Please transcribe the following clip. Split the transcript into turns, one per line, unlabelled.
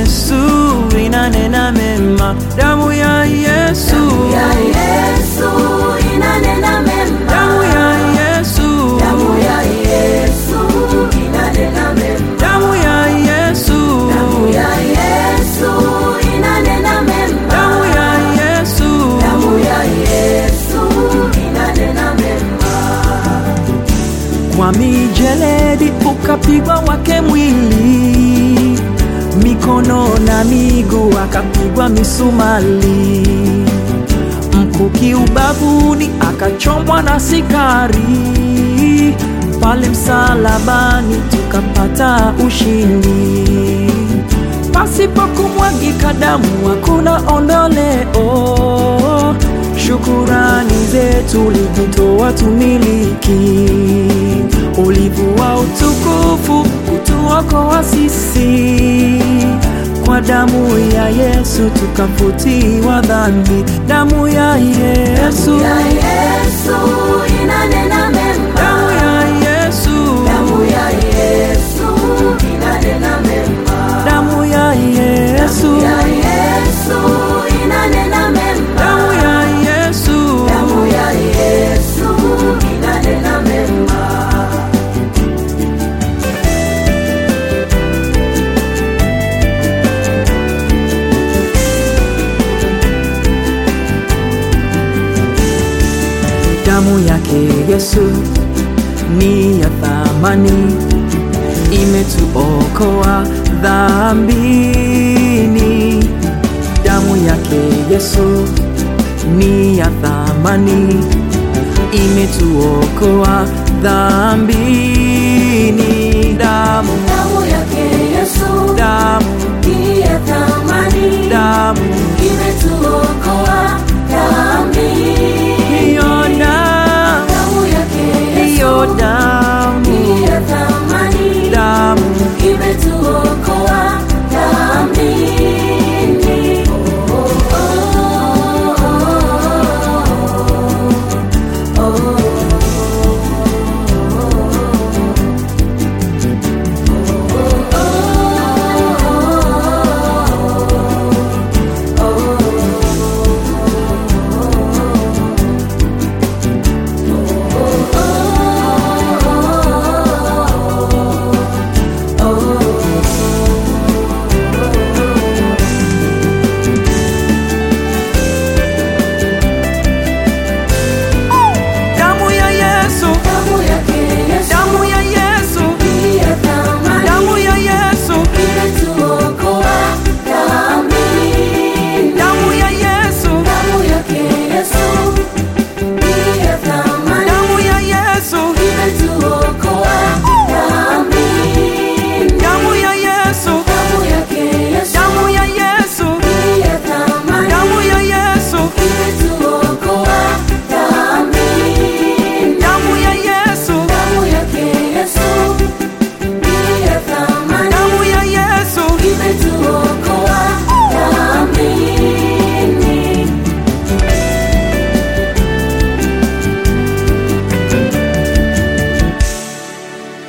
Yesu inanena mema, damu ya Yesu,
ya Yesu inanena mema.
damu ya Yesu,
Damu ya Yesu inanena mema.
damu ya Yesu,
Damu ya Yesu inanena mema.
damu ya Yesu,
Damu ya Yesu inanena mema.
kwa mijeledi ukapigwa wake mwili, mikono na miguu akapigwa misumali, mkuki ubavuni akachomwa na sikari, pale msalabani tukapata ushindi. Pasipo kumwagika damu hakuna ondoleo. Shukurani zetu ulivitoa tumiliki, ulivua utukufu kutuokoa sisi. Kwa damu ya Yesu tukafutiwa dhambi, damu ya Yesu,
Ya Yesu inanena mema.
damu ya Yesu,
Damu ya Yesu inanena mema.
damu ya Yesu,
Ya Yesu inanena mema.
damu ya Yesu.
Damu ya Yesu inanena mema.
Damu yake Yesu ni ya thamani, imetuokoa dhambini. Damu yake Yesu ni ya thamani, imetuokoa dhambini. Damu,
Damu yake Yesu
damu,
ni ya thamani.